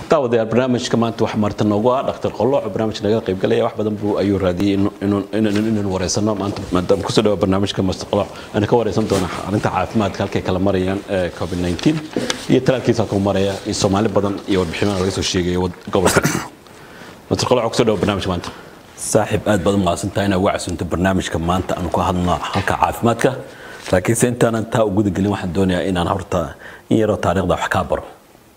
daawadayaal barnaamijka maanta wax marta noogu ah dhaktar qolooc barnaamij naga qaybgalaya wax badan buu ayuu raadiyey inaynu wareysano maanta maadaama kusoo dhawa barnaamijka master qolooc aynu ka wareysan doona arrinta caafimaadka halkay kala marayaan covid 19 iyo talaalkiisa ku maraya iyo soomaali badan iyo warbixinaha laga soo sheegaya gobolka master qolooc kusoo dhawa barnaamijka maanta saaxiib aad baad umahadsan tahay inaad uga casunto barnaamijka maanta aanu ku hadlno halka caafimaadka laakiinse intaanan taa u gudagelin waxaan doonayaa inaan horta in yaroo taariikhda wax kaa baro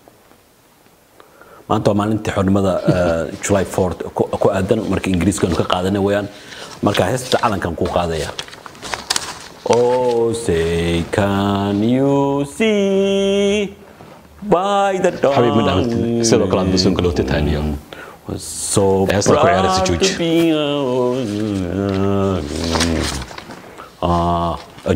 maanta waa maalintii xornimada july 4 ku aadan marka ingiriiskanu ka qaadanay weyaan marka heesta calankan ku qaadaya Oh, say, can you see by the dawn? xabiib ma dhahan sidoo kale aad basuunka loo tataaniyo Was so Heesta ku ciyaaraysa proud Juuj. to be a- Ah, ay.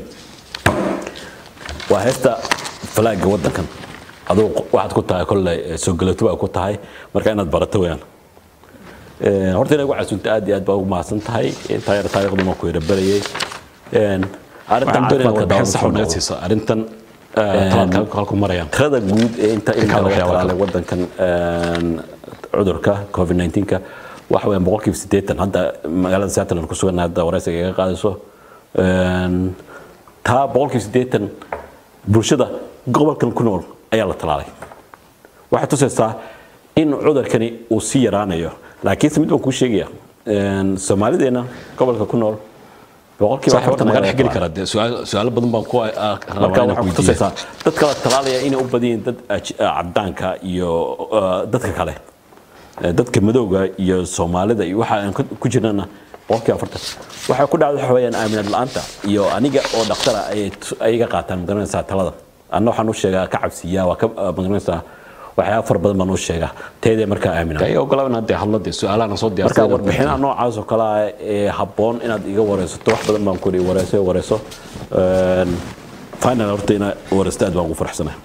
waa heesta falaaga wadankan aduu waxaad ku tahay kolley soo galato baa ku tahay marka inaad barato weyaan Een, horta inaad ugu casunta aad iyo aad baa ugu mahadsan tahay taayar taariikhduna ku yara barayay Een, arrintan waxaan doonaya doonaya warbixin warbixin sax oo naga siiso arrintan talaalka halku marayaan tirada guud ee inta inta kala laga waxyaabo talaalay wadankan een, cudurka covid 19ka waxa weeyaan boqolkiiba siddeetan hadda magaalada seattle aan ku sugan hadda wareysiga iga qaadayso Een, taa boqolkiiba siddeetan bulshada gobolkan ku nool ayaa la talaalay waxay tusaysaa in cudurkani uu sii yaraanayo laakiinse mid baan kuu sheegaya een, soomaalideena gobolka ku nool boqolkiiba sax horta afartan maga ayaa dhex geli la karaa dee su'aal- su'aalo badan baan ku marka waxaa ku tusaysaa dadka la talaalaya inay u badan yihiin dad aj- cadaanka iyo uh, dadka kale Eh, dadka madowga iyo soomaalida iyo waxa aan ku- ku jirnana boqolkiiba afartan waxay ku dhacda waxa weeyaan aaminad la'aanta iyo aniga oo dhaqtara ayay tu- ay iga qaataan magaranaysaa talada anna waxaan u sheegaa ka cabsiyaa waa ka uh, magaranaysaa waxyaaba fara badan baan u sheegaa teedee markaa aamina ay ogolaa inaad dee hadlo dee su'aalahan soo marka diyaarsaday warbixinaha noocaas oo kale ah ee habboon inaad iga wareysato wax badan baan kuri wareyso wareyso Een, final horta inaad wareysto aad baan ugu faraxsanahay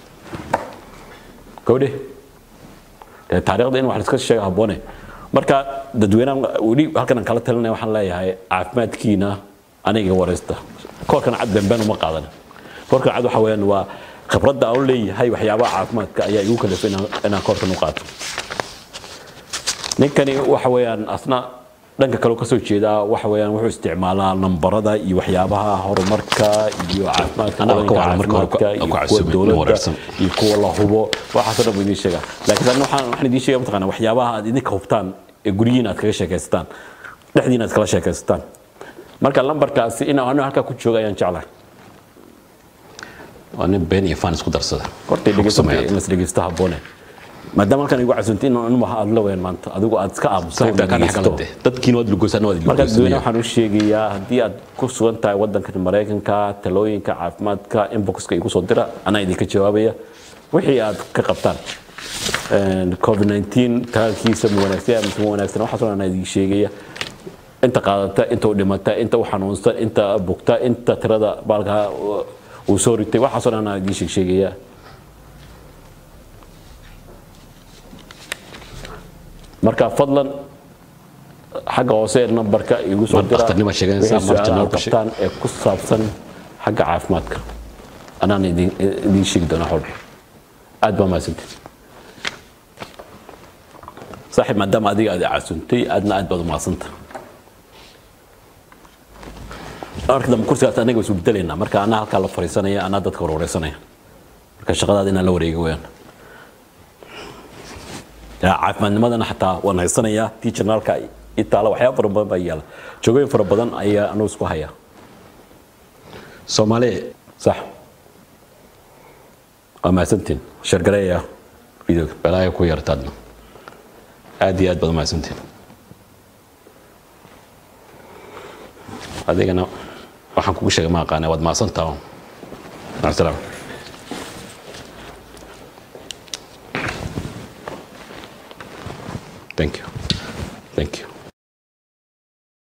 gabadhe dee taariikhda in wax la iska sheega habboone marka dadweynaha weli halkan aan kala talinaya waxaan leeyahay caafimaadkiina aniga wareysta koorkan cad beenbeen uma qaadan koorkan cad waxa weeyaan waa khibradda aan u leeyahay waxyaabaha caafimaadka ayaa igu kalifay inaan inaan koorkan u qaato ninkani waxa weeyaan asna dhanka kale ka soo jeedaa waxa weeyaan wuxuu isticmaalaa nambarada iyo waxyaabaha horumarka iyo caafimaadka Anaga ka wadanka waran marka hore caafimaadka ku- ku iyo kuwa casuumay, dowladda wareersan. iyo kuwa la hubo waxaasoo dhan buu idiin sheegaa laakiin anna waxaan waxaan idiin sheegaya mataqaanaa waxyaabaha aad idinka hubtaan ee guryihiin aad kaga sheekaysataan dhexdiina aad kala sheekaysataan marka lambarkaasi in anu halkaa ku jooga ayaan jeclahay waa nin been iyo faan isku darsada horta Waxaan ku sameeyaa. in las dhegeysto habboone maadaama halkan igu casuntay in anu waxa aad la weyaan maanta adigu aad iska aamusto saaxiibka ka dhex gala dee dadkiina waad lugoysaan waad marka dadweyne lugoysaan waxaan u sheegayaa haddii aad ku sugan tahay wadankan maraykanka talooyinka caafimaadka inboxka igu soo dira anaa idinka jawaabaya wixii aad ka qabtaan Een, covid 19 talaalkiisa ma wanaagsan mise ma wanaagsan waxaasoo dhan anaa idin sheegaya inta qaadata inta u dhimata inta u xanuunsan inta bugta inta tirada baalka uu soo ritay waxaasoo dhan anaa idin sheeg sheegaya marka fadlan xagga hoose ee nambarka igu soo Mar dira dhakhtarnimo sheeganaysaa, wixii mar su'aalaha janaalka aad qabtaan ee ku saabsan xagga caafimaadka anaan idin idin sheegi doonaa xol aad baa mahadsantihin saaxiib maadaama adiga aad i casuntay aadna aad baad u mahadsanta marka dambe kursigaas anaga isu bedelaynaa marka anaa halkaa la fariisanaya anaa dadka warwareysanaya marka shaqadaada inaan la wareega weyaan Ya, caafimaadnimadana xataa waan haysanayaa tii janaalka itaala waxyaaba fara badan baa yaala joogooyin fara badan ayaa anugu isku haya soomaali sax waa mahadsantiin shargareeya videoga balaayo ku yartaadna aad iyo aad baad umahadsantiin adigana waxaan kugu sheegay ma aqaane waad mahadsantaa macasalaam thank you thank you